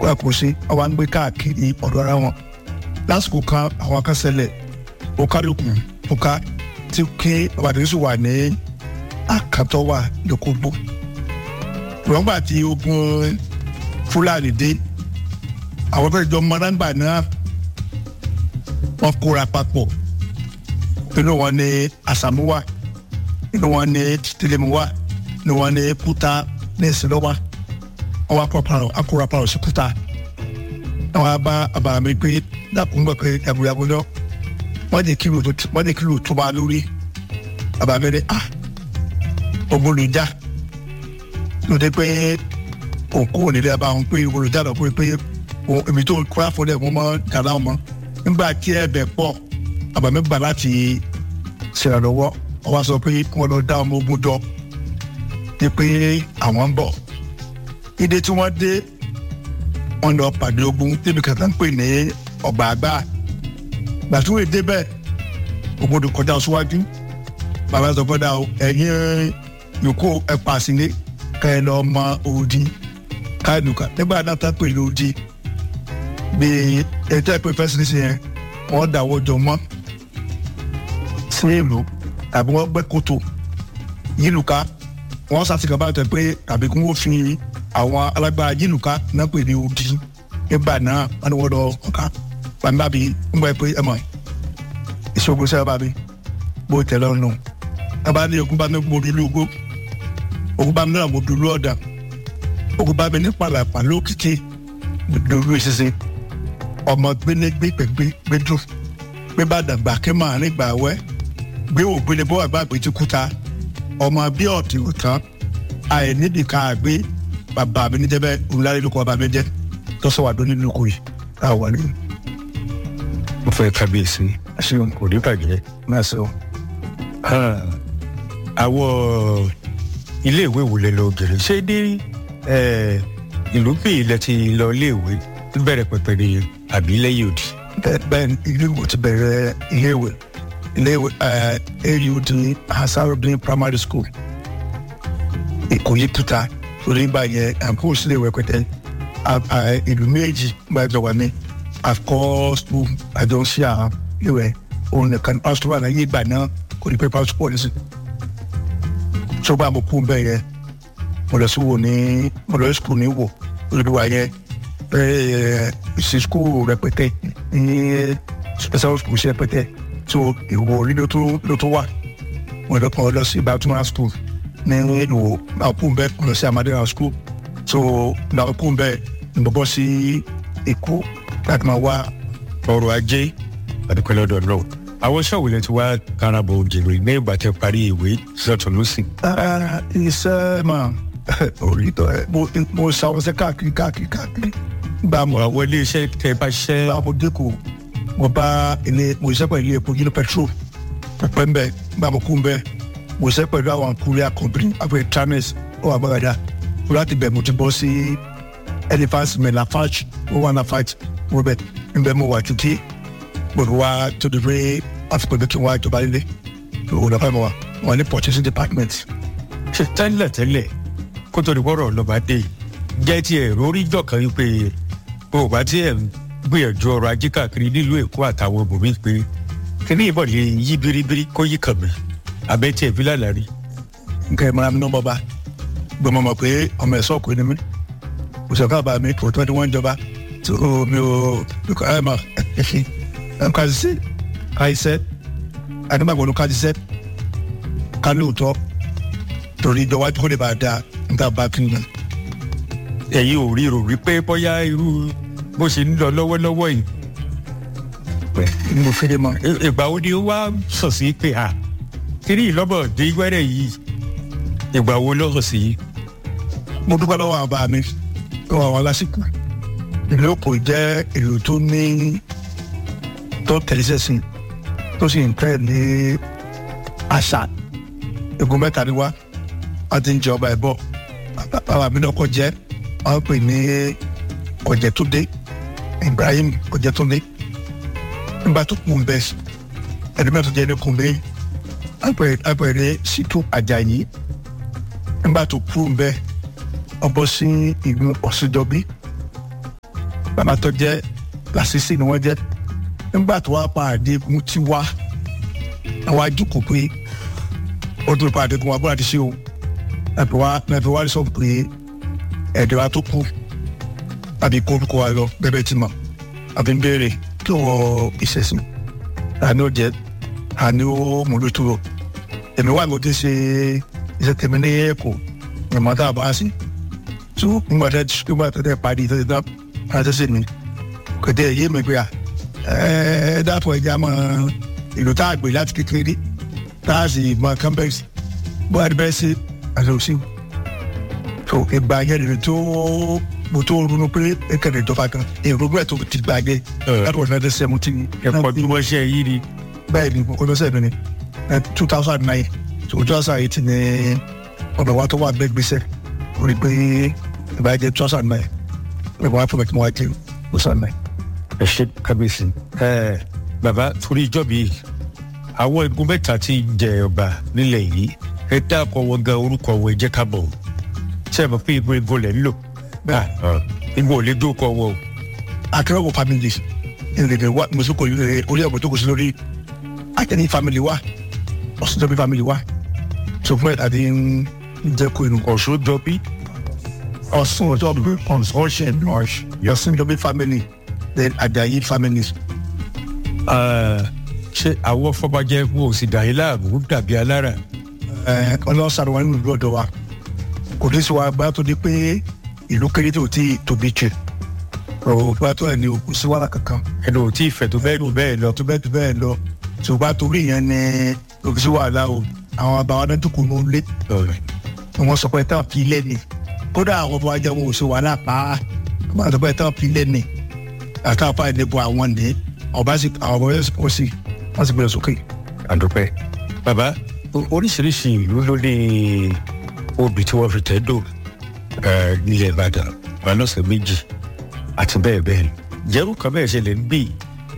wọn kò sí àwọn ń gbé káàkiri ọ̀dọ̀ ara wọn lásìkò kan àwọn akásẹ̀lẹ̀ ó kálukú ó ká tí kí ọbàdàn sì wà ní àkàtọ́ wà lókògbó wọ́n gbà tí ogun fúlàní dé àwọn tó jọ mọ́nàgbà náà wọ́n kóra papọ̀ inú wọn ní àsàmú wà inú wọn ní tìtìlẹ́mù wà inú wọn ní kúta ní ìsìlọ́wà wọ́n wá kóra parọ̀ akóra parọ̀ sí kúta àwọn abá àbàmì pé dàkún gbọ́ pé ẹ̀bùrẹ́bù náà wọ́n ní kílò tó wọ́n ní kílò tó máa lórí àbàmì ní ah ogun lè já lóde pé òkú onílé abá wọn pé olùjà lọ pé pé èmi tó kúrá fún ẹ mo mọ dàda ọmọ nígbà tí ẹ bẹ pọ̀ àbàmì gbà láti ṣèrànlọ́wọ́ wọ́n wá sọ pé wọ́n lọ dá ọmọ ogun jọ ní pé àwọn ń bọ̀ ìdè tí wọ́n dé wọ́n lọ pàdé ogun débi kàtà ń pè ní ọgbà àgbà gbàtúwèé débẹ̀ ogun tó kọjá síwájú bàbá sọ fọdà o ẹ̀yin yòókù ẹ pàṣẹ ká ẹ lọ mọ òdi káàdùkà nígbà náà tá pè lódi bí ètò ẹ̀pẹ́ fẹ́sẹ̀ sí yẹn wọ́n dàwọ́ jọ mọ́ sí ìlú tàbí wọ́n gbẹ́ kòtò yílùká wọ́n sàtìkà bá tẹ̀ pé tàbí kí wọ́n fi àwọn alágbára yílùká náà pè ní òdi nígbà náà wọ́n ní wọ́n lọ ọ̀ká bàmí bàbí ń gbọ́ ẹ pé ẹ mọ̀ ìṣògùn sẹ́wọ́n bàbí bó tẹ̀ lọ́rùn nù aba ní ogun bá mi mo dúró ogo ogun bá mi náà mo dúró ọ̀dà ogun bá mi ní pàlàpà lókìkí mo dúró ìṣiṣẹ́ ọmọ gbélégbé pẹ̀gbé gbẹdú gbé bá dàgbà kí màá nígbà wẹ́ gbé ògbélé bọ́ àgbà àgbèjì kúta ọmọ bí ọ̀tí òtán àìnídìí ká àgbé bàbá mi níjẹ́bẹ́ òǹlarí lóko bàbá mi jẹ́ tọ́sọ̀ wà lónìí lóko yìí táà wà ní. mo fẹ́ kábíyèsí àṣìwọ̀n kò ní bàjẹ́ náà sọ. àwọn iléèwé wo lè lọ gèrè ṣé dé ìlú bí ilẹ̀ ti lọ iléèwé bẹ̀rẹ̀ pẹ̀pẹ̀ ní àbí lẹ́yìn òdì. bẹ́ẹ̀ ilé ìwé ti bẹ̀rẹ̀ iléèwé iléèwé aud hasarudin primary school ìkòyí tuta torí gbà yẹn àǹkóòsì iléèwé pẹ̀tẹ́ ìlú méjì gbàjọ wà ní àkọ́ school àjọṣe àwọn iléèwé òun nìkan pásítọ̀ wà láyé ìgbà náà kò ní pé pásítọ̀ pọ̀ nísìn tó bá mo kú bẹ́ẹ̀ yẹn mo lọ sí wo ní mo lọ sí skul ní wò olùdíwà yẹn bẹ́ẹ̀ sí skul rẹpẹtẹ ní special school sí rẹpẹtẹ tó ìwò orí ló tó ló tó wà mo lọ kàn lọ sí batuma school ní ìwò náà kú bẹ́ẹ̀ mo lọ sí amadera school tó náà kú bẹ́ẹ̀ ni mo bọ́ sí èkó láti máa wá ọrọ̀ ajé àdúpẹ́ lọ́dọ̀ náà àwọn iṣẹ́ òwúlẹ̀ tí wàá karabọ̀ òjèrè ní ìgbà tẹ parí ìwé sọ̀tún lọ́sìn. iṣẹ́ máa orí tọ́ ẹ mo ṣàwọṣẹ́ káàkiri káàkiri káàkiri gbà mọ́ àwọn ilé iṣẹ́ tẹ bá ṣẹ́. gbà mo dínkù mo bá ilé mo ṣiṣẹ́ pẹ̀lú ilé epo yìí petrol pẹpẹ ń bẹ gbà mo kú ń bẹ mo ṣiṣẹ́ pẹ̀lú àwọn courier company àpẹ tramis ó wà gbàgàdà mo láti bẹ̀ mo ti bọ́ sí elephant melafage ó wà náà fight robert ń bẹ mo wà títí gbogbo wa tó di pé wọ́n fi pè mí kí wọ́n á jọba lílé òun náà fẹ́ mọ́ wa wọ́n ní purchasing department. ṣe tẹ́lẹ̀ tẹ́lẹ̀ kó tó di wọ́rọ̀ lọ́ba dé jẹ́ ti ẹ̀ rórí jọ̀kan yín pé bó o bá tí ẹ̀ ń gbìyànjú ọrọ̀ ajé káàkiri nílùú èkó àtàwọn ibòmí pé kíní ìbọn lè yí biribiri kó yí kàn mí abẹ́ tí ẹ̀ fi lálàá rí. nǹkan ẹ̀ mọ́ra mi náà bọ́ bá gbọ́mọ mọ̀ pé ọmọ ẹ̀ sọ́ọ̀kù ni mí òṣèlú àbá mi kò tó ní wọ́n jọba tó mi ò ẹ̀ mọ̀ nkazise kaisẹ adamagbọnu kazise kalóòtọ torí ìjọwájú kò lè bá a da níta bá kí n nà. ẹ̀yin ò rí rò wípé bóyá irú bó ṣe ń lọ lọ́wọ́lọ́wọ́ yìí. ní mo fẹ́rẹ̀ mọ́. ìgbà wo ni ó wá sọ̀ sí pé a kiri ìlọ́bọ̀ dé wẹ́rẹ̀ yìí ìgbà wo ló sọ̀ sí. mo dúpẹ́ lọ́wọ́ àwọn bá mi lọ́wọ́ àwọn lásìkò ìlú òkò jẹ́ ìlú tó ní tó tẹ̀lé sẹ́sìn tó sì ń tẹ̀ ní àṣà egun mẹ́ta ni wá wọ́n ti ń jẹ ọba ẹ̀bọ bàbá mi náà kọ́ jẹ́ wọ́n pè ní ọ̀jẹ̀túndé Ibrahim ọ̀jẹ̀túndé nígbà tó kù ń bẹ ẹni mẹ́ta jẹ́ ní kùnbé àpẹẹrẹ Ṣítù Àjàyí nígbà tó kù ń bẹ ọbọ̀ sí ìlú Ọ̀ṣinjọ́bí bàbá tó jẹ́ làṣìṣì ni wọ́n jẹ́ nígbà tó wá pàdé mú ti wá àwọn àjùkò pé ó tún pàdé kún wa bó láti ṣe o ẹ̀fẹ̀ wá ẹ̀fẹ̀ wá sọ pé ẹ̀dẹ̀ wa tó kú àbí kó kó wa lọ bẹ́ẹ̀ tí mọ̀ àbí ń béèrè kí wọ́n ìṣẹ̀sìn àní ó jẹ́ àní ó múlò tó èmi wà ló ti ṣe iṣẹ́ tèmi ní ẹ̀kọ́ ìmọ̀ tá a bá sí tó nígbà tẹ́ nígbà tẹ́ tẹ́ parí tẹ́ tẹ́ tẹ́ tẹ́ sí mi kò tẹ́ yé mi pé à ẹ dápọ̀ ẹja mọ ìlú tá a gbé láti kékeré tá a sì mọ campus bó a ti bẹ́ẹ̀ ṣe àti òsì tó ìgbà yẹn lè tó mo tó ronú pé ẹkẹrẹ ìjọba kan èrò bẹ́ẹ̀ tó ti gbàgbé láti wọ́n fẹ́ẹ́ sẹ́mu tí ẹ̀kọ́ bí wọ́n ṣe yí ni. bẹ́ẹ̀ ni mo lọ́sẹ̀ mi ni two thousand nine tó two thousand eight ni ọ̀dọ̀ wa tó wà bẹ́ẹ̀ gbèsè ó rí i pé ìbá jẹ́ two thousand nine ìbá wa fún mi kí mo wá jẹ́ two thousand nine. ẹ ṣe kábíyèsí ẹ bàbá torí ìjọ mi àwọn igun mẹ́ta tí ń jẹ ọba nílẹ̀ yìí ẹ dákọ̀ wọn gan orúkọ wọn ẹ jẹ́ ká mọ̀ ṣe é mọ̀ pé igun igun lẹ̀ ń lò igun ò lè dókọ̀ wọn o. akérèwọ̀ family ìrìnlẹ̀ wa mùsùlùkọ̀ yìí orí ẹ̀bùn tó kù sí lórí akẹ́ni family wa ọ̀sùnjọ́bí family wa tó fún ẹ̀ àti ń jẹ́ kó inú. ọ̀ṣun jọ bí. ọ̀sùnjọ́bí ọ̀sùnṣẹ́ ọ̀sùnjọ́bí family then Àjàyí families. ṣé àwọn fọbajẹ wo ò sì dà yín láàmú dàbí alára. ọlọ́sàrò wa nínú ìlú ọ̀dọ̀ wa kò ní sí wa bá tó di pé ìlú kéré tó ti tóbi jù òbá tó ẹ̀ ní òkú sí wàhálà kankan. ẹnu ò tí ì fẹ̀ tó bẹ́ẹ̀ lò bẹ́ẹ̀ lọ. tó bẹ́ẹ̀ tó bẹ́ẹ̀ lọ ṣùgbọ́n torí yẹn ni òkú sí wàhálà o àwọn àbáwá náà tó kù ní olé wọ́n sọ pé táwọn fi lé ni kódà àwọn ọmọ ajá wọn ò sí wàhálà pa á wọ́n sọ pé táwọn fi lé ni àtàwọn apá ìdìbò àwọn ní ọba sì àwọn ọmọ yẹn kò sí wọ́n sì gbé sókè. àdúpẹ́ bàbá oríṣiríṣi ìlú ló ní obì tí wọ́n fi tẹ́ dò nílẹ̀ ìbàdàn balọ̀sẹ̀ méjì àti bẹ́ẹ̀ bẹ́ẹ̀ lọ jẹ́rú kan bẹ́ẹ̀ ṣẹlẹ̀ ń bì.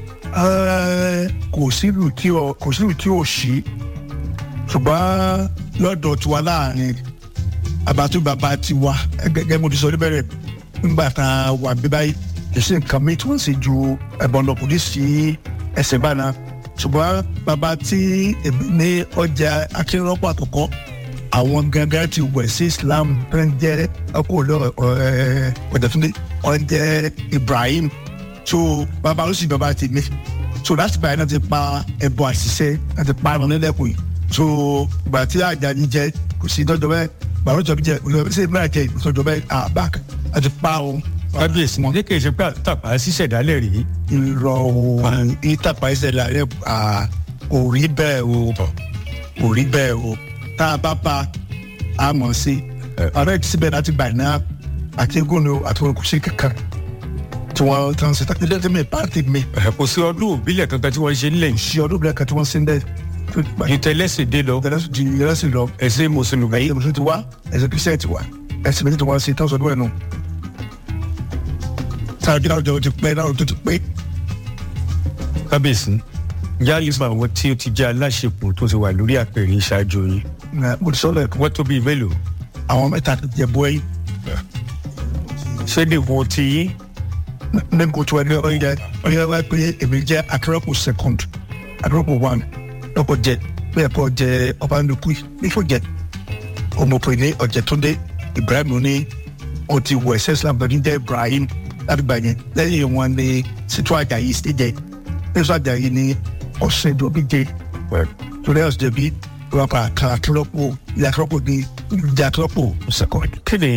kò sílù tí ò kò sílù tí ò sí ṣùgbọ́n lọ́dọ̀ tiwa láàrin àbátú bàbá tiwa gẹ́gẹ́ mo ti sọ níbẹ̀rẹ̀ nígbà tá a wà bí báyìí ìṣe nǹkan mi tí wọ́n sì ju ẹ̀bọ̀n lọ kò ní sí ẹsẹ̀ báná ṣùgbọ́n bàbá tí èmi ní ọjà akérọ́pọ̀ àkọ́kọ́ àwọn gangan ti wẹ̀ sí Islam tó ń jẹ́ ọkọ̀ ọ̀dẹ̀túndé wọ́n jẹ́ Ibrahim so bàbá ló sì bàbá ti mi so láti báyìí náà ti pa ẹ̀bọ̀ àṣìṣe náà ti pa àwọn nílẹ̀kùn yìí so ìgbà tí Àjàní jẹ kò sí ìtọ́jọ́ bẹ́ẹ̀ bàbá ìjọba jẹ ṣé ìmúra jẹ ìtọ́jọ́ bẹ́ẹ̀ àbáàkì àti pa òun kábíyèsí ní kì í ṣe pé àtàpá ṣíṣẹ̀dálẹ̀ rí. irọ́ òun ìtàpá ìṣẹ̀dálẹ̀ kò rí bẹ́ẹ̀ o kò rí bẹ́ẹ̀ o tá a bá pa a mọ̀ sí ọ̀rẹ́ ti síbẹ̀ láti gbà náà àti gómìnà àti wọn kò sí kankan tí wọ́n tán sí tàbí lẹ́tí mi pàtì mi. kò sí ọdún òbílẹ̀ kankan tí wọ́n ṣe nílẹ̀ yìí. sí ọdún òbílẹ̀ kan tí wọ́n ṣe ń dẹ́. ìtẹ̀lẹ́sìn dé lọ. ìtẹ̀lẹ́sìn lọ. ẹ̀sìn mùsùlùmí. ẹ̀sìn mùsùlùmí ti wá ẹ̀sìn kristian ti wá ẹ̀sìn méjì tí wọ́n ṣe tán sọdún ẹ̀ nù sáré náà jọ ti pẹ́ náà tó ti pé. kábíyèsí yálì fún àwọn tí ó ti jẹ́ aláṣepọ̀ tó ti wà lórí àpèrè ìṣáájú yín. mo ti sọ lẹ́ẹ̀kan. wọ́n tó bíi mélòó. àwọn mẹ́ta ti jẹ bọ́ yìí. ṣé nìkan ti yín. ní kò tó ẹni ọ̀yẹ́ ọ̀yẹ́ wá pé èmi jẹ́ akérọ́pọ̀ second akérọ́pọ̀ one lọ́pọ̀ jẹ pé ẹ̀kọ́ jẹ ọba nukú nífò jẹ ọmọpẹ̀ ní ọ̀jẹ̀túndé Ibrahim ní o ti wọ ẹ̀sẹ̀ Islam lọ́dún jẹ́ Ibrahim lábìgbà yẹn lẹ́yìn wọn ni Sítú Àjàyí sí jẹ Sítú Àjàyí ní ọ̀sẹ̀ ìdòbí jẹ torí ọ̀sẹ̀ ìdòbí wọn pa àkàrà akérọ́pọ̀ ilé akérọ́pọ̀ ní ìjà akérọ́pọ̀ second. kí ni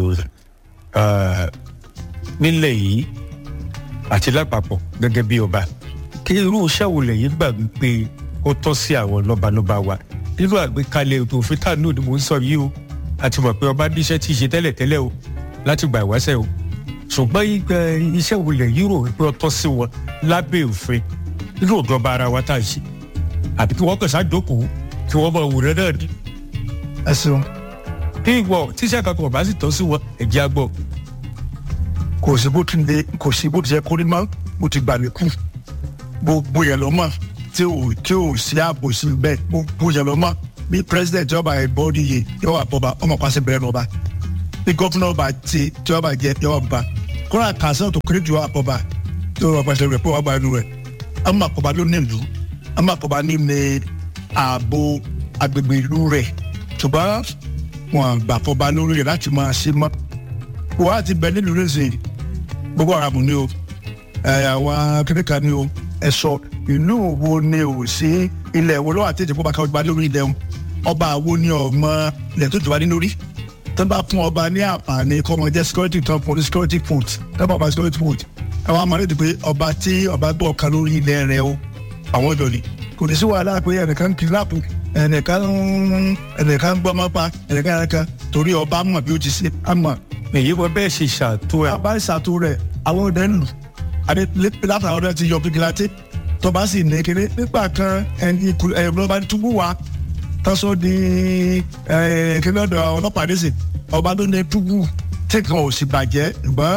nílẹ̀ yìí àti lápapọ̀ gẹ́gẹ́ bí ọba kí irú iṣẹ́ wo lẹ́yìn gbà wípé ó tọ́ sí àwọn lọ́balọ́ba wa nínú àgbékalẹ̀ ètò òfin tànú ni mò ń sọ yìí o àti mọ̀ pé ọba níṣẹ́ tí ì ṣe tẹ́lẹ̀tẹ́lẹ̀ o láti gbà ìwáṣẹ̀ o ṣùgbọ́n iṣẹ́ wo lẹ́yìn rò wípé ó tọ́ sí wọn lábẹ́ òfin nínú ìjọba ara wa tá à ń ṣe àbí kí wọ́n kàn ṣáàjókòó kí wọ́n mọ òwúrẹ́ náà ní. ẹ ṣeun. bí ìwọ tíṣẹ́ kankan ọba sì tọ́ sí wọn ẹ̀jẹ̀ àgbọ̀. kò sí bó ti lè kò sí bó ti yẹ kó ní mọ́ bó ti gbà mí kú gbogbo yẹn lọ mọ tí ò tí ò sí ààbò sí bẹ́ẹ̀ gbogbo yẹn lọ mọ bí president yọba ìbọdí yìí yọba bọba ọmọ pàṣẹ bẹ̀rẹ̀ lọba bí gọfúnà ọba ti tí ọba jẹ yọba bọba kóra kàṣẹ́ tó kéré jù àpọ̀ba tó rọ pàṣẹ rẹ̀ pé wọ́n gba inú rẹ̀ àmọ́ àpọ̀ba ló ní ìlú àmọ́ àpọ̀ba ní ní ààbò agbègbè ìlú rẹ̀ ṣùgbọ́n wọn gbà fọba lórí rẹ̀ láti máa ṣe mọ́ wọ́n á ti bẹ nílùú rẹ̀ sèé gbogbo ara mu ni o àwọn akẹ́kọ̀ọ́ ni o ẹ̀sọ́ ìlú wo ni o sí ilẹ̀ wo lọ́wọ́ àti ìjẹ́pọ̀ bá ká ọba lórí ilẹ̀ wọn ọba wo ni ọmọ ilẹ̀ tó jọba ní lórí tó bá fún ọba ní àǹfààní kọ́ ọmọ jẹ́ security tó fún ní security food tó bá ọba security food àwọn àmàlẹ́ ti pé ọba tí ọba gbọ́ ọ̀kan lórí ilẹ̀ rẹ̀ o àwọn ọ̀dọ́ ni kò ní sí wàhálà pé ẹnìkan kidnap ẹnìkan ẹnìkan gbọ́ ọmọ pa ẹnìkan ẹnìkan torí ọba mọ̀ bí ó ti ṣe àmọ̀ èyí wọ́n bẹ́ẹ̀ ṣe ṣàtò ẹ̀. àbá ìṣàtò rẹ̀ àwọn ọdẹ ń lù àdé látàwọn ọdẹ ti yọ fìgìláńtì tọba sì ní kéré nígbà kan ẹni ẹ̀rọ bá túbú wa tọ́sọ di kíní ọ̀dọ̀ ọlọ́pàá ní sìn ọba ló ní túbú tí kan ò sì bàjẹ́ ṣùgbọ́n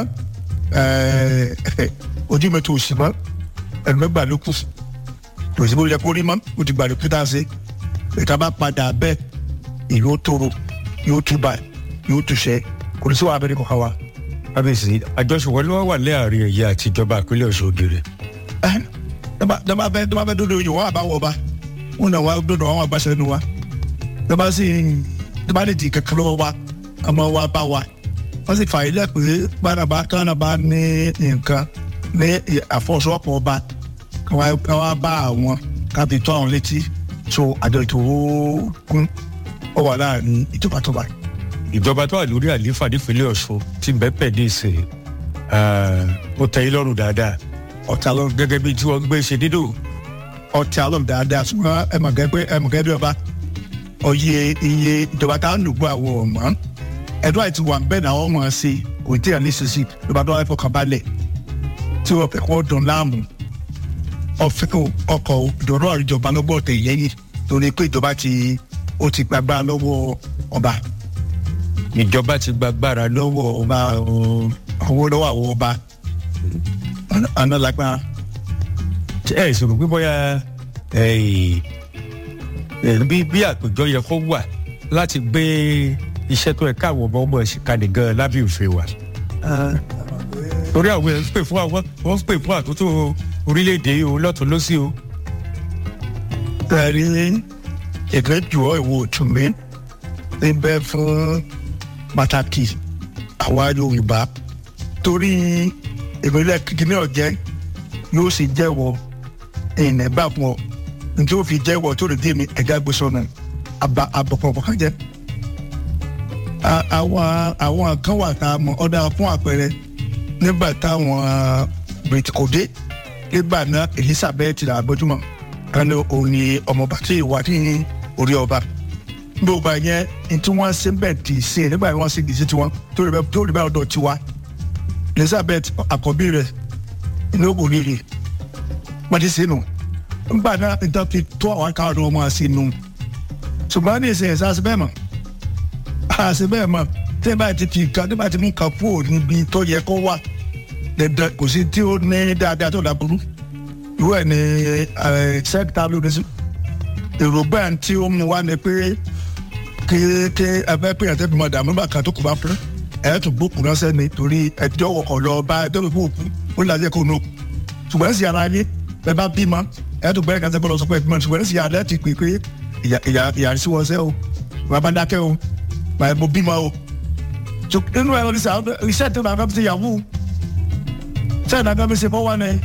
ojú mi tó sì mọ́ ẹnu mẹ́gbà ló kù kò sí bó yẹ kó rí mọ́ ó ti gbà ló pété ṣe ìta bá padà bẹ́ẹ̀ ìlú tóró yóò túbà yóò túṣẹ́ kò ní sí wàá abẹ́rẹ́ kọ̀ọ̀kan wa. kábíyèsí àjọṣepọ̀ ló wà láàrin ẹ̀yà àti ìjọba ìpínlẹ̀ ọ̀ṣun ògèrè. dọ́bà fẹ́ dọ́bà fẹ́ dọ́dọ̀ yìí wọ́n àbá wọ̀ ọba wọn náà wà dọ́dọ̀ àwọn àgbàṣẹ nínú wa dọ́bà sì dọ́bà lè di kankan lọ́wọ́ wa ọmọ wa bá wa wọ́n sì fààyè lẹ́ pé gbàdàbà kánàbà ní nǹkan ní àfọwọ́sowọ́pọ̀ ọba káwá bá àwọn kábí tó àwọn létí so àjọ ètò kún ọ wà láàrin ìjọba tó báyìí ìjọba tó wà lórí àlééfà nípínlẹ̀ ọ̀ṣun ti bẹ́pẹ̀ ní ìsìn ó tẹ́ yín lọ́rùn dáadáa ọ̀tá lọ gẹ́gẹ́ bí tí wọ́n gbé ṣe dídò. ọ̀tá lọ dáadáa ṣùgbọ́n ẹ mọ̀ gẹ́gẹ́ ẹ mọ̀ gẹ́gẹ́ bí ọba ọyẹ iye ìjọba tá a ń lò gbọ́ àwọn ọmọ ẹ̀dọ́ àti wà bẹ́ẹ̀ náà wọ́n mọ̀ ọ́ sí kò tí ì ní sísì ìjọba tó wà fọkàn balẹ̀ tí wọ́n fẹ́ kọ́ dùn láàmú ọ̀fẹ́ ọkọ̀ ìjọba ìjọba lọ́gbọ̀ tẹ̀ yẹ́yìn torí pé ìjọba ti ó ti gbàgbá lọ́wọ́ ọba ìjọba ti gbàgbára lọ́wọ́ ọba owó lọ́wọ́ àwọn ọba ọ̀nà lágbára. ẹ ìṣòro pé bóyá bí bí àpèjọ yẹ kó wà láti gbé iṣẹ́ tó yẹ káwọn ọmọ ọmọ ẹ̀sìn kalẹ̀ gan lábẹ́ òfin wa. torí àwọn ẹ̀ ń pè fún àwọn wọ́n ń pè fún àtúntò orílẹ̀-èdè o lọ́tún lọ́sí o. ẹ̀rí ìgbẹ́jọ́ ìwò òtún mi ń bẹ fún pàtàkì àwa yorùbá torí ìpínlẹ̀ kìkìnní ọ̀jẹ́ yóò sì jẹ́wọ́ ìnẹ̀ bá fún ọ njẹ́ ó fi jẹ́wọ́ tó lè dé mi ẹ̀gá gbé sọ̀nà àbọ̀pọ̀pọ̀ kan jẹ́. àwọn àwọn kan wà tá a mọ̀ ọ́dà fún àpẹẹrẹ nígbà táwọn bìrìtìkòdé nígbà náà elizabeth làbójúmọ̀ kan ní òun ni ọmọọba tí ìwà ní orí ọba gbogbo yẹn ntí wọn ṣe bẹ́ẹ̀ dì í ṣe nígbà yẹn wọn ṣe dì í ṣe tiwọn tó rí bẹ́ẹ̀ tó rí bẹ́ẹ̀ ọ̀dọ̀ tiwa elizabeth àkọ́bí rẹ̀ ní ògùn rírì wọ́n ti ṣe nù nígbà náà níta fi tó àwọn akáwọn ọmọ ṣe nù ṣùgbọ́n ní ìṣe ẹ̀sán àṣẹ bẹ́ẹ̀ mọ̀ àṣẹ bẹ́ẹ̀ mọ̀ tí ẹ bá ti fi nǹkan tí ẹ bá ti mú nǹkan kúrò níbi tó yẹ kó wà dandan kò sí tí ó ní dáadáa tó dàbúrú ìwé ẹ̀ ní sẹ́kítà lóde sí èrò bẹ́ẹ̀ tí ó mú wá ni pé kí kí ẹfẹ pé ẹtẹ bí mo dààmú bá kan tó kù bá fún ẹ tún gbókùn náà sẹni torí ẹjọ wọkọ lọ bá ẹjọ tó fún òkú ó lè lajẹ kó nù ṣùgbọ́n ẹ̀sìn ara yé ẹ bá bímọ ẹ tún gbẹ́rẹ́ kásẹ̀ bọ́lọ̀ sọ pé ẹ̀gbọ́n ṣùgbọ́n ẹ̀sìn ara ti pè pé ìyá ìyá sí wọn sẹ́ o bàbá dákẹ́ o bàbá mo bímọ o nínú ẹ oníṣẹ́ iṣẹ́ tó nàá fi ṣe yahoo ṣẹ́ nàá fi ṣe fọwọ́ ni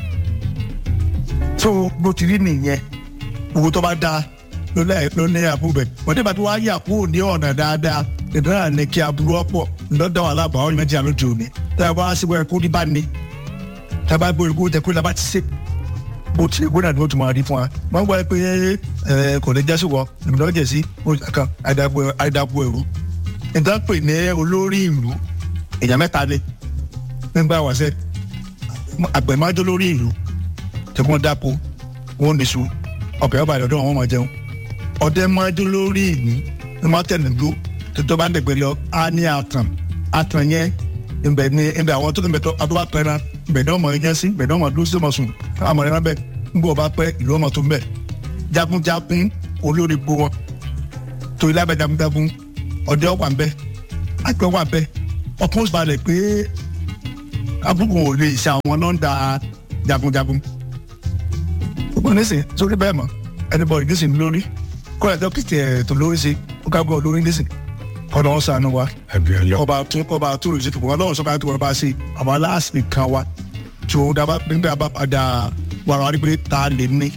tó bó ti rí nìyẹn owó tó bá dáa ló lẹ ló ní àbúrò bẹ wọn tí bàtí wàá yà kúrò ní ọ̀nà dáadáa ìdáná ní kí aburú ọ̀pọ̀ lọ́dọ̀ wà lábàá ọ̀nà méjì àlójú òní tí a bá síbò ẹ̀kọ́ ní bá ní tí a bá gbé ìgbó tẹ kó lábá ti ṣe bó ti ìgbó náà ni ó tún máa rí fún wa wọn gbọ́ pé ẹ kò ní jẹ́sí wọ ìmùdó jẹ̀ sí kan àìdàpọ̀ ẹ̀rú ìdá pè ní olórí ìlú èèyàn mẹ́ta ni nígbà wàṣẹ àgbẹ̀májọ́ lórí ìlú tí wọ́n dáko wọ́n ní sùn ọkọ̀ ọba ìdọ̀dọ̀ wọn máa jẹun ọdẹ máa dún lórí ìlú ní máa tẹ̀lé dúró tó bá ń dẹ̀gbẹ́ lọ á ní àtàn àtàn yẹn ibẹ̀ ni ibẹ̀ àwọn tó ń bẹ̀ tó adúlá pẹ́ náà ibẹ̀ náà máa yẹn sí ibẹ̀ náà máa dúró sí ọmọ sùn àmọ̀ rẹ̀ náà ń bọ̀ bá pẹ́ ìlú ọmọ tó ń bẹ̀ jagunjagun olórí gbó wọn tó ilé abẹ jagunjagun ọdẹ wà ń bẹ àgbẹ̀ wà ń bẹ ọkùnrin balẹ̀ pé abúkù ò lè ṣe àwọn nọ́ńdà jagunjagun gbogbo nísìn sórí bẹ́ẹ̀ mọ̀ anybody nísìn lórí kọ́lá dókítà ẹ̀ tó lórí sí ó ká gbọ́ lórí nísìn kọ́dọ̀ wọn sànù wa àbíọ́lá ọba tó ọba tó lè ṣe fún wa lọ́wọ́ sọ́kà tó wọ́n bá ṣe àwọn aláàsì kan wa tí ó dábàá nígbà bá padà wàrà wá rí pé ta lè ní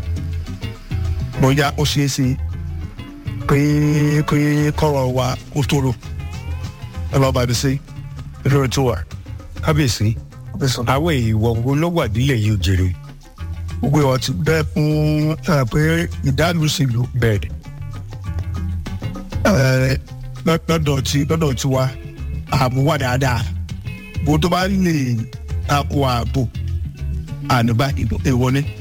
bóyá ó ṣeé ṣe pé pé kọ́rọ̀ wa ó tóró ẹ lọ́ọ́ bá mi sí lórí tó wà. kábíyèsí àwọn èèwọ̀ wo ló wà nílẹ̀ yìí òjèrè gbogbo ìwà ti bẹ́ẹ̀ fún ẹ, pé ìdánilùsìlú bẹ́ẹ̀ ni ẹ, lọ́- lọ́dọ̀ tí lọ́dọ̀ tí wa ààbò wà dáadáa bó tó bá lè takò ààbò ànúbá èèwọ̀ ni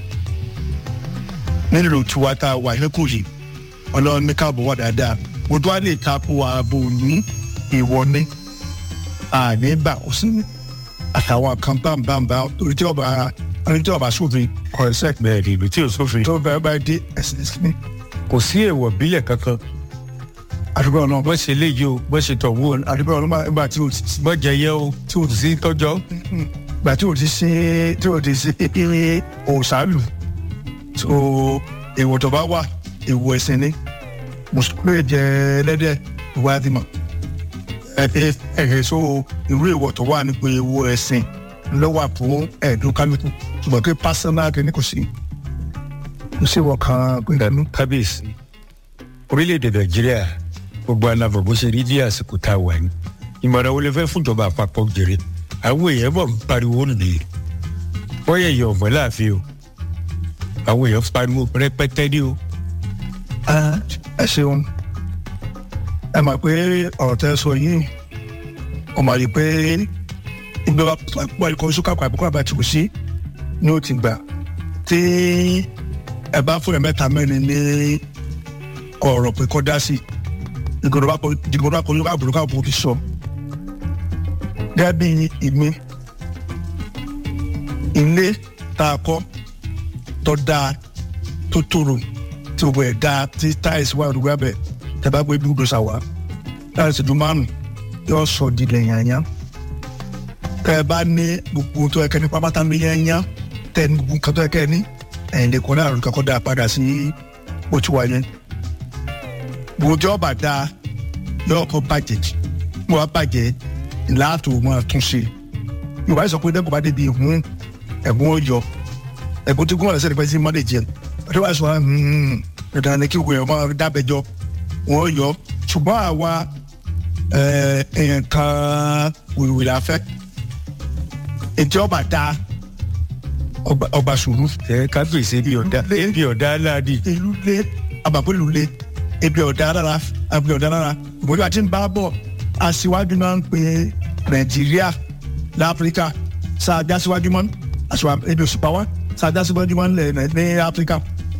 nílò tiwa tá a wà lẹ́kọ̀ọ́ yìí ọlọ́run ní káàbọ̀ wà dáadáa bó tó bá lè takò ààbò ní èèwọ̀ ni àníbà ó sì ní àtàwọn kan bámbámbá torí tí ọba torí tí ọba sófin kọ̀ọ̀sẹ̀ bẹ́ẹ̀ ni ìlú tí ò sófin tó bẹ̀rẹ̀ bá dé ẹ̀sìn ìsinmi kò sí èèwọ̀ bílẹ̀ kankan àdúgbò náà bó ṣe léyìí o bó ṣe tọ̀ wó o àdúgbò náà nígbà tí o ti bó jẹ yẹ o tí o sí tọ́jọ́ gbà tí o ti ṣe tí o ti ṣe eré òòṣàlù tó èèwọ̀ tó bá wà èèwọ̀ ẹ̀sìn ni mùsùlùmí lè jẹ ẹlẹ́dẹ̀ ìwà àdìmọ̀ ẹ̀ẹ́ ẹ̀ẹ́ so irú èèwọ̀ tó wà nípa èèwọ̀ ẹ̀sìn lọ́wọ́ fún ẹ̀ẹ́dùn kálukú ṣùgbọ́n pé pásánà kìíní kò sí kò sí ìwọ̀ kan gbẹ̀dẹ̀nu. kábíyèsí orílẹ̀-èdè nàìjíríà gbogbo alábọ̀ bó ṣe rí ní àsìkò tá a wà ní ìmọ̀ràn wo lè fẹ́ fúnjọba àpapọ̀ jèrè àwọn èèyàn bọ̀ ń pariwo nìyí bọ́yá èèyàn ọ̀mọ́ láàfin o àwọn èèyàn pariwo rẹpẹtẹ ní o ẹ ṣeun ẹ mọ̀ pé ọ̀rọ̀ tẹ́ sọ yìí ọ mọ̀ rí pé ibi wa pọ̀ ikọ̀ oṣù kápá àbúkọ̀ àbá tí kò sí ni ó ti gbà tí ẹ bá fún ẹ mẹ́ta mẹ́rin ní ọ̀rọ̀ pé kọ́ dá sí ìgbòho bá kọ́ ìgbòho bá kọ́ yóò káàbùrù káàbùrù kì í sọ. gẹ́gẹ́ bí ìmí ilé tá a kọ́ tó dáa tó tòrò tí o bẹ̀ da tí táìsì wà lórí abẹ tẹ bá gbé bí odò sàwà táìsì dùn márùn yóò sọ di lẹ́yìn tẹ ẹ bá ní gbogbo tó yẹ kẹ́ ní pápátá ní yẹnyẹn tẹ ní gbogbo nǹkan tó yẹ kẹ́ ní ẹ̀yìn lè kọ́ ní àrùn kankan dá padà sí bó ti wà yẹn gbogbo tí ọba da yóò kọ́ bàjẹ́ mo wá bàjẹ́ láàtò mọ́ tún ṣe yorùbá sọ pé dẹ́kun bá débi ìhun ẹ̀gbọ́n ó yọ ẹ̀gbọ́n tí gómìnà sẹ́ni pẹ́ sí mọ́lẹ̀ jẹun ọdún wa sọ wa dandan ni kí wọ́n máa dábẹ́jọ́ wọ́n yọ ṣùgbọ́n àwa nǹkan wìwì la fẹ́ ètò ọba da ọba sùúrù. ẹ kábíyèsí bí ọ̀dà bí ọ̀dà aláàdì ìlú lé abàpọ̀lù lé ebi ọ̀dà rárá ebi ọ̀dà rárá ìbòjú àti ń bá bọ̀ aṣíwájú náà ń pe nàìjíríà láfíríkà sáà já síwájú mọ́ aṣíwájú ebi òṣùpá wa sáà já síwájú mọ́ ní áfíríkà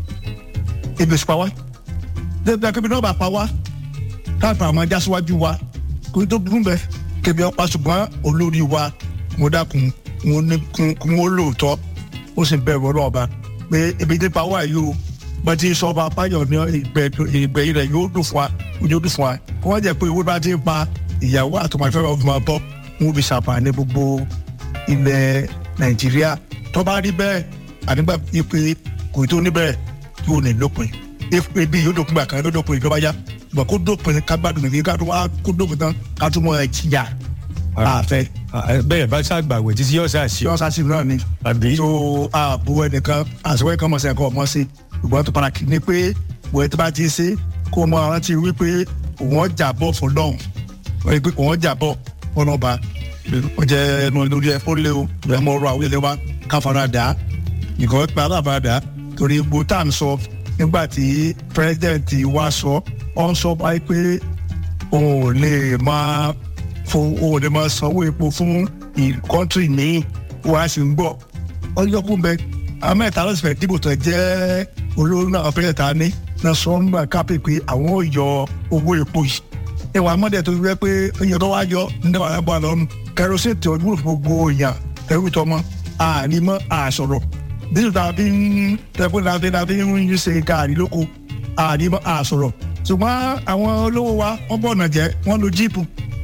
ebi òṣùpá wa dẹ́gbẹ́ kébí náà bá pa wá káàpọ̀ àwọn ajá síwájú wa kò tó burú bẹ́ẹ̀ kébí ọ̀pá ṣùgbọ́n olórí wa mo dákun mo ní kún ó lóòótọ́ ó sì bẹ̀rù ọlọ́ọ̀ba pé ebi dé pa wá yìí o bá ti sọ ọba apáyọ̀ ní ìgbẹ́ rẹ̀ yóò dùn fún wa yóò dùn fún wa wọ́n jẹ́ pé owó bá ti pa ìyàwó àtọmọ̀fẹ́ ọ̀fun máa bọ́ wọn fi ṣàǹfààní gbogbo ilẹ̀ nàìjíríà tó bá rí bẹ́ẹ̀ ànígbà pé kò tó níbẹ̀ yóò ní lópin ebi yóò dópin gbà kan yóò dópin ìjọba yá ṣùgbọ́n kó dópin ká gbádùn nìyí ká tó wá kó dópin tán ká tó mọ ẹ̀jìyà àfẹ́. bẹ́ẹ̀ bá ṣàgbàwẹ̀ títí yóò ṣàṣì yọ sásì náà ni àbí tó ààbò ẹnìkan àṣewẹ́ kan mọ̀ sí ẹ̀kọ́ ọmọ sí ṣùgbọ́n tó padà kì í ní pé wọ́n tó bá ti ṣe kó mọ rántí wípé òun ọjà bọ̀ fún lọ́hùn wọ́n rí pé òun ọjà bọ̀ fún ọba ó jẹ́ ẹnu lórí ẹ fún lé o ẹ mọ ọ̀rọ̀ àwọn ilé wa ká fara dà á nìkan pé aláàbàrà dà á torí gbogbo tá à ń sọ nígbà tí pírẹsidẹ̀ntì wa sọ ọ ń sọ báyìí pé òun ò lè máa fún òun ò lè máa sanwó epo fún ìkọ́ntì míì wọ́n á sì ń gbọ́ ọjọ́ kún bẹ amẹ́ta ló sì fẹ́ dìbò tó jẹ́ olórí náà pẹ́lẹ́ ta ní náà sọ ń gbà kápẹ́ pé àwọn ò yọ owó epo yìí ìwà mọ́dẹ̀ tó rẹ pé èèyàn tó wá yọ nígbà wọn bá lọ́nu kẹrọsì tí ojú gbogbo èèyàn ẹrú tọmọ ànímọ́ àṣọ̀rọ̀ dídùn tàbí tẹ̀kún tàbí tàbí ń ṣe káàrí lóko ànímọ́ àṣọ̀rọ̀ ṣùgbọ́n àwọn olówó wa wọ́n bọ̀ ọ̀nà jẹ́ wọ́n lo jíìpù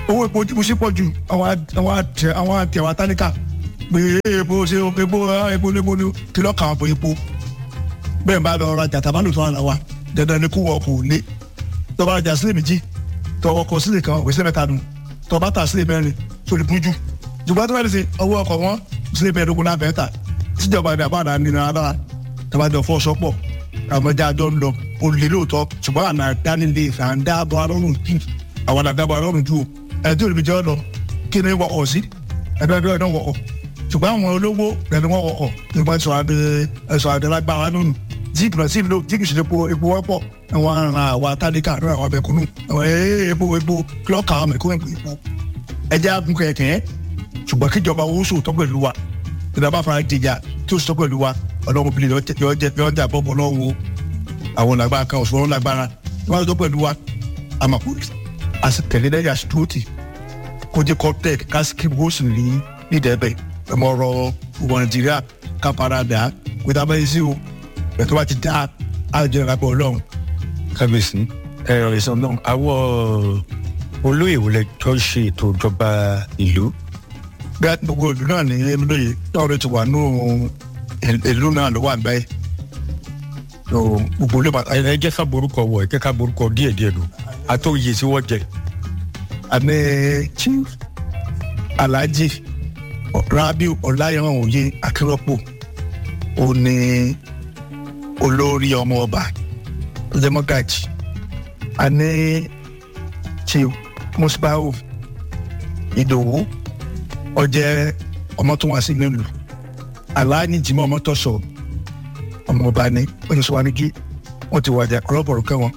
owó epo tí mo ṣe pọ̀ jù àwọn àwọn àtẹ àwọn àtẹ àwọn atánìkà pé epo ṣe epo epo epo ni kí lọ́ọ́ kà wọ́n pé epo bẹ́ẹ̀ bá lọ rajà tàbá lò tó wà láwa dandan ni kó wọ ọkọ̀ òlé tó bá rajà sílẹ̀ méjì tó ọkọ̀ sílẹ̀ kan òwe sílẹ̀ mẹ́ta nù tó bá tà sílẹ̀ mẹ́rin tó lè bújú ṣùgbọ́n tó bá lè ṣe ọwọ́ ọkọ̀ wọn sílẹ̀ mẹ́ẹ̀ẹ́dógún náà bẹ́ẹ̀ tà tíjọba ní àbáàdá nínú alára tó bá jọ fọ́ sọ́pọ̀ àwọn ọjà àjọ ń lọ olè lóòótọ́ ṣùgbọ́n àná dánilé ìfàǹdàbọ̀ arọ́rùn jù àwọn àdàbọ̀ arọ́rùn jù ẹ̀ tí olùbíjọ́ lọ kí ni wọ́n sí ẹ̀dọ́dọ́ ẹ̀dọ́ wọ̀ ṣùgbọ́n àwọn olówó rẹ̀ ni wọ́n wọ̀ nípa ẹ̀sọ́ adé ẹ̀sọ́ adé lágbára nínú jíìpù náà sí ìlú jíìpù sí epo epo wọ́pọ̀ àwọn aràn àwọn atádékà rẹ̀ àwọn abẹ́kúnnù àwọn epo epo kílọ̀kà àwọn mẹ̀kúnnù epo ẹja gun kẹ̀kẹ́ ṣùgbọ́n kíjọba owó sòótọ́ pẹ̀lú wa ìjọba fara dìjà tí ó sọ pẹ̀lú wa ọlọ́run bìlẹ̀ yọ jà bọ́bọ̀ lọ́wọ́ àwọn lágbára kan òṣùwọ̀n lágbára wọ́n tó pẹ̀lú wa àmàkù àsìtẹ̀lé lẹ́yìn àṣìtúrọ́tì kó jẹ́ kọ́tẹ́ẹ̀kì kásìkì wọ́ọ̀sì ní nídẹ̀ẹ́bẹ̀ ẹ̀mọ ọ̀rọ̀ ìwọ̀ nàìjíríà kápáradà pé tá a bá yẹ sí o ẹ̀ tó bá ti dá àjọ ìrapọ̀ ọlọ́run. kábíyèsí ẹ̀rọ ìsàn náà àwọn olóyè wọlé tó ń ṣe ètò ìjọba ìlú bí a gbogbo ìlú náà ní lóye lọ́rọ̀ ti wà nù ìlú náà ló wà bẹ́ẹ̀ gbogbo olú bàtà ẹ jẹ́ ká borúkọ wọ̀ ẹ jẹ́ ká borúkọ díẹ̀ díẹ̀ lò àtòyè tí wọ́n jẹ. àmì chief alhaji rabiu ọláyẹwọn òye akérọpọ ó ní olórí ọmọ ọba democrat àní chief musbau ìdòwú ọjẹ ọmọ tó wá sí nílùú aláàní jimọ ọmọ tó sọ ọmọ ọba ní oníṣòwánigi wọn ti wàjà kọlọbọrọ kẹwọn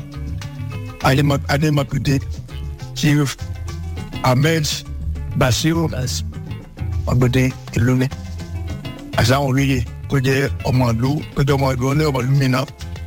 adémọkùdé chief ahmed basiru ọgbẹdẹ ìlú ní àṣàwọn olóye tó jẹ ọmọ ìlú tó jẹ ọmọ ìlú ní ọmọ ìlú mìíràn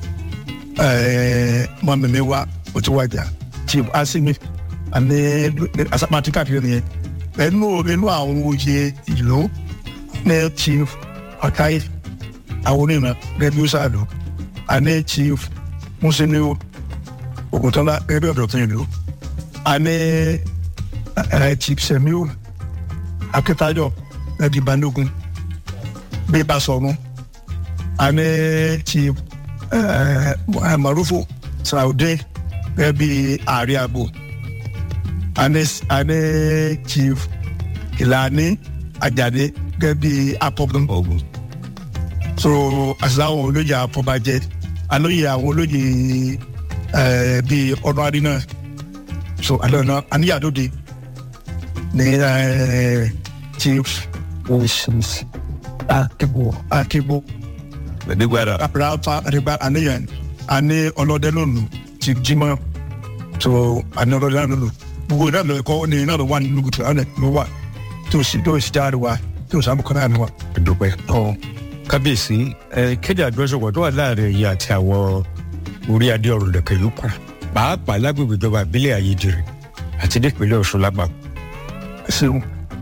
mọ mímí wa ó ti wàjà chief asimi àní asápàtì káàkiri nìyẹn ẹnu ẹnu àwọn oyè ìlú ní chief ọ̀táyé àwọn onímọ̀ rẹ́bíù sáàlù àní chief musiliu ògùntọ́lá rẹ́bíù ọ̀dọ̀tún ìlú àní chief semiu akíntayọ rẹ́bí balógun bí basọ̀run àní chief marufu sàràudé rẹ́bí ààrẹ àbò àní àní chief ìlànà àjàdé gẹ́gẹ́ bí apọ́gbọ́n ọ̀gbọ́n so àṣàwọn olóyè àfọbàjẹ alóyè àwọn olóyè bíi ọdún àdínà so àlọ́nà àníyàdóde ní chief akebo akebo nígbàdà rafa àdìgbà àníyàn àní ọlọ́dẹ lónìí chief jimá so àní ọlọ́dẹ lónìí gbogbo náà lọ ẹ̀kọ́ ní náà lọ wà nínú gùtù àwọn ẹ̀ ló wà tó sì tó sì jáde wá tó sàmùkọ́ náà ni wà. dúpẹ́ kábíyèsí ẹ kéde àjọṣepọ̀ tó wà láàrin ẹ̀yìn àti àwọn orí adé ọ̀rọ̀ lẹ̀kẹ̀ yòókù pàápàá lágbègbè ìjọba ìbílẹ̀ ayédèrè àti nípínlẹ̀ ọ̀ṣun lágbà. ṣeun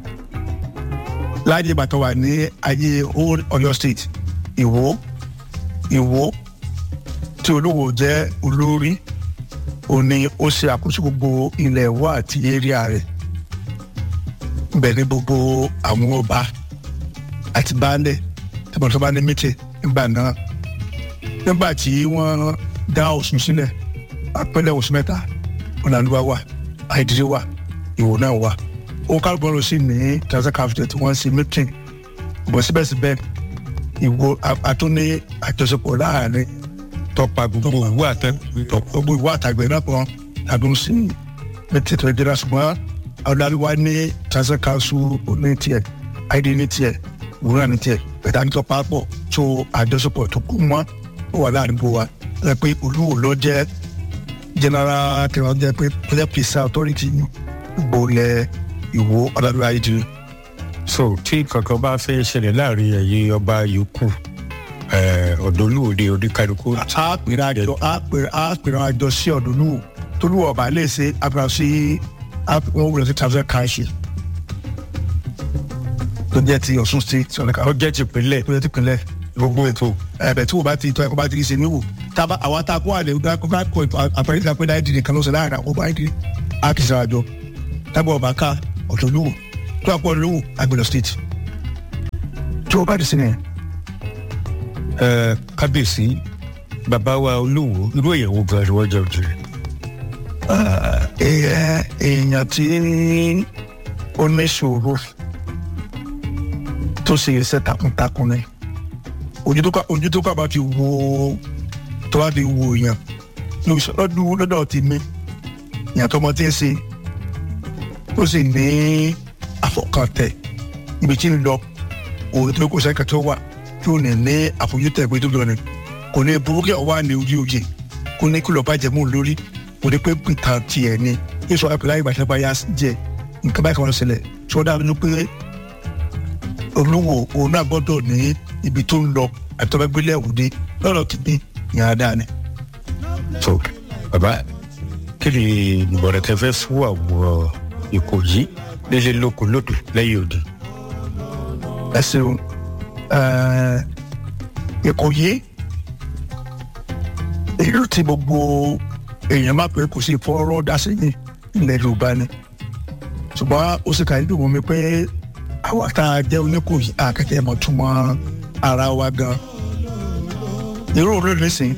láàyè bàtọ̀ wà ní ayé old Ọ̀yọ́ state ìwó ìwó tí olówó jẹ́ olórí òní ó ṣe àkóso gbogbo ilẹ̀ ìwó àti area rẹ̀ bẹ̀ ní gbogbo àwọn ọba àti baálẹ̀ tẹ̀bọ̀n tó bá ní mítì nígbà náà nígbà tí wọ́n dá Ọ̀ṣun sílẹ̀ apẹ́lẹ̀ Ọ̀ṣun mẹ́ta ọ̀làlúwa wà àìdílé wà ìwò náà wà ó kálukú lọ sí ní transit capital tí wọ́n ń ṣe mítì bọ̀ síbẹ̀síbẹ̀ ìwò àtúní àjọṣepọ̀ láàrin tọpa gbogbo ìwé àtẹ gbogbo ìwà àtàgbẹ̀ náà pọ̀ àdùn sí mítì tó dira ṣùgbọ́n ọ̀làlúwa ní transit council ní tiẹ̀ id ní tiẹ̀ wúrà ní tiẹ̀ bẹ̀tà ní tọ́pá pọ̀ tó àjọṣepọ̀ tó kú mọ́ ó wà láàrin bó wa ẹ pé olúwo ló jẹ́ general kẹwàá jẹ́ pé project peace authority gbolẹ̀ ìwò ọ̀dàdúrà ayédèrè. so tí kankan bá fẹ́ ṣẹlẹ̀ láàrin ẹ̀yin ọba yòókù ọ̀dọ́lúwòde oníkálukú. a pèrè àjọ a pèrè a pèrè àjọ sí ọ̀dọ́lúwò tolúwọ̀ ọba lè ṣe àpèrè sí wọn wúlò sí thousand kaṣí tó jẹ́ ti Ọ̀ṣun state ọ̀nàkà ó jẹ́ tìpínlẹ̀ tó jẹ́ ti pinlẹ̀ gbogbo ètò ẹ̀bẹ̀ tí wọ́n bá ti tọ́ ẹ̀kọ́ bá ti ṣe níwò tába àwọn tá a kó àlè ọ̀gá kó ká kó àpẹẹrẹ ìgbà pé láì dìde kan ló ṣe láàrin àwọn ọba ìdí a kì í ṣe àjọ tábọ̀ ọba ká ọ̀tọ̀ olówó tó àpọ̀ olówó agbèlò state tí o bá di sinmi ẹ kábíyèsí bàbá wa olówó irú èèyàn wo gan ni wọ́n jẹ́ òjò rẹ̀. èèyàn tí ó ní ṣòro tó ṣe iṣẹ́ takuntakun ni ojú tó ká ojú tó ká bá fi wo tó bá fi wo èèyàn lọ́dún lọ́dọ̀ ti mí èèyàn tó mọ tí ń ṣe tó sì ní àfọkàntẹ̀ ibi tí ń lọ òun tó kó sẹ́kẹ̀ tó wà tí ò ní ní àfojútẹ̀ pé tó lọ ni kò ní burúkú ọ̀ wá ní orí oyè kó ní kí lọ́ọ́ bá jẹ mú un lórí kò ní pé nǹkan tiẹ̀ ni yíṣọ àpèlá ìgbà bá yá jẹ nǹkan báyìí kan lọ sílẹ̀ tí wọ́n dábìí pé olówó òun náà gbọ́dọ̀ ní ibi tó ń lọ àti tọ́gbẹ́ gbélé ẹ̀wùdí lọ́rọ̀ kìíní yàrá dáa ni. so bàbá kí ni ìmọ̀ràn tẹ fẹ́ fún àwọn ìkòyí nílé lóko lódò lẹ́yìn òde. ẹ ṣeun ìkòyí èyí tí gbogbo èèyàn máa pè kò sí fọ́rọ́ dá sí ní ilẹ̀ yorùbá ni ṣùgbọ́n ó sì kàí dùn mọ́ mi pé àwa tá a jẹ́ oníkòyí àkẹ́kẹ́ mọ̀ túmọ̀ ara wa gan irú òun lónìí sìn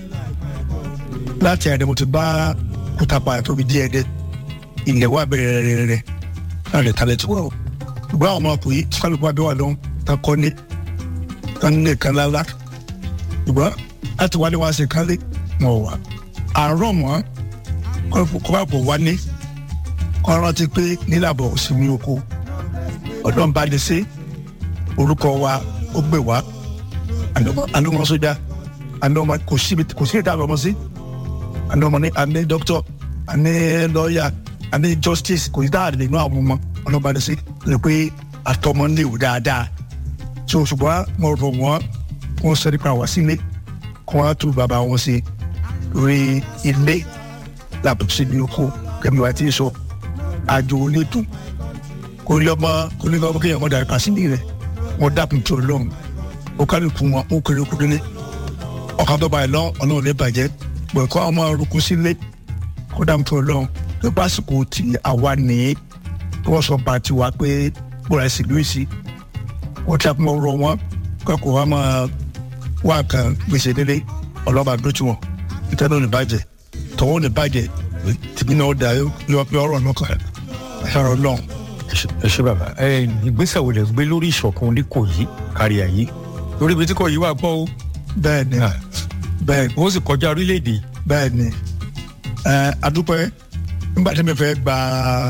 láti ẹ̀rẹ́ mo ti bá kútàpá tóbi díẹ̀ dé ilẹ̀ wa bẹ̀rẹ̀ rẹ̀ rẹ̀ náà lè talẹ̀ tó wọ̀ ṣùgbọ́n àwọn ọmọkùnrin kálukú abẹ́ wà lọ́hùn tá kọ́ ní tá ní lè kan lálá ṣùgbọ́n láti wálé wá sí kálí wọn wà àárọ̀ mọ́ kọ́ bá bọ̀ wálé kọ́ rántí pé nílàbọ̀ òsínmi oko ọ̀dọ́ ń bá lè ṣe orúkọ wa ó gbé wá àlọ́mọ sójà àlọ́mọ kò síbi kò sí ìdá àlọ́mọ sí àlọ́mọ ní àní dókítọ̀ àní lọ́ọ̀yà àní justice kò sí dáàdì nínú àwọn ọmọ ọlọ́ba lè ṣe lè pé àtọmọ ń léwu dáadáa so ṣùgbọ́n mo rò wọ́n wọ́n sẹ́ni pa wá sílé kí wọ́n á tún bàbá wọn ṣe rí ilé làbọ̀ sí ní oko kẹ́mi wá tí ì sọ àjò onídùn kò ní ọmọ kò ní ọmọ kéèyàn mọ̀dà kàsílì rẹ̀ wọ́n dàpọ̀ tó lọ́hùn ó kálukú wọn ó kéré kú délé ọkàn tó báyìí lọ ọlọ́run lè bàjẹ́ pẹ̀ kọ́ ọmọ orúkú sílé kó dàpọ̀ tó lọ́hùn tó bá sìkò tí àwa nìyí wọ́n sọ bá tiwa pé bóra ẹ̀sìn lóyè sí wọ́n ti àpò ọ̀rọ̀ wọn kọ́kọ́ wa máa wá kan gbèsè délé ọlọ́ba dójú wọn ìtẹ́nu ní bàjẹ́ tọ́wọ́ ní bàjẹ́ tìbí náà dà yọ pé ọ̀rọ̀ náà kàn ẹ̀rọ náà. ẹ ṣe bàbá ẹ ìgbésẹ̀ wo lè gbé lórí ìṣọ̀kan oníkòyí kárí ayé lórí ibi tí kò yí wà gbọ́ o. bẹ́ẹ̀ ni bẹ́ẹ̀ wọ́n sì kọjá orílẹ̀-èdè. bẹ́ẹ̀ ni ẹ adúpẹ́ nígbà tí mi fẹ́ gba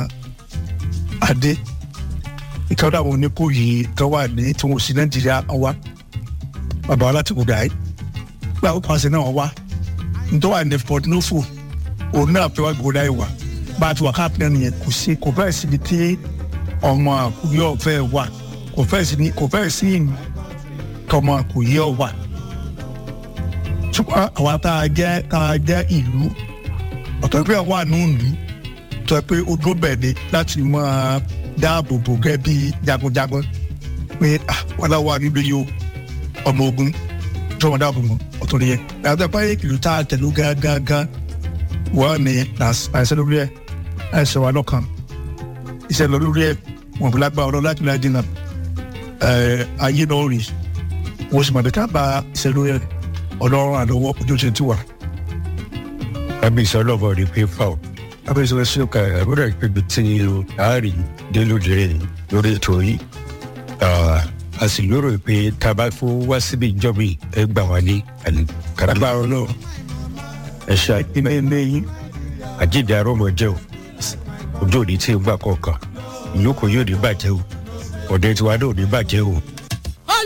adé ìkàwé àwọn oníkòyí tó wà ní tí wọn ò sí nàìjíríà wá bàbá wa láti kò dà yìí gba ó pàṣẹ náà wá nítorí wà ní port nufu òun náà fẹ́ wá gbòdà yìí wá bá a ti wà káàpì náà nìyẹn kò sí kò fẹ́ síbi tí ọmọ àkùyọ fẹ́ wà kò fẹ́ sí kò fẹ́ sí tọmọ àkùyọ wà ṣùgbọ́n àwa tá a jẹ́ tá a jẹ́ ìlú ọ̀tọ̀ pé wà nù ìlú tó pé ó dúró bẹ̀ ni láti máa dáàbò bò gẹ́ bí jagunjagun pé wọ́n náà wà níbi yìí o ọmọ ogun tó wọn dáàbò mọ́ ọ̀tọ̀ nìyẹn yàtọ̀ pé ìlú tá a tẹ̀lé gángan wọ́n ní àìsàn lórí ẹ̀ àìsàn wà lọ́kàn iṣẹ́ lọ lórí ẹ̀ wọ́n fi lágbá ọ̀rọ̀ láti láti dínà ayé náà rí wọ́n sì mọ̀ bí ká bá iṣẹ́ lórí ẹ̀ ọlọ́run àlọ́wọ́ ojú ṣe ti wà. kábíyèsí ọlọ́bọ̀ rí pé fà ó kábíyèsí wọn ṣe ká àbúrò ìpébi tí àárín délódé lórí ètò yìí a sì lérò pé tá a bá fún wá síbi ìjọba ẹ gbà wá ní kàràgbà ọlọ́run ẹ ṣe ìmọ̀ ẹ̀mẹ́ yín àjíǹde arọ́mọ jẹ́ o ojú òní tí ń gbà kọ̀ọ̀kan ìlú kò yóò ní bàjẹ́ o ọ̀dẹ tiwa náà ò ní bàjẹ́ o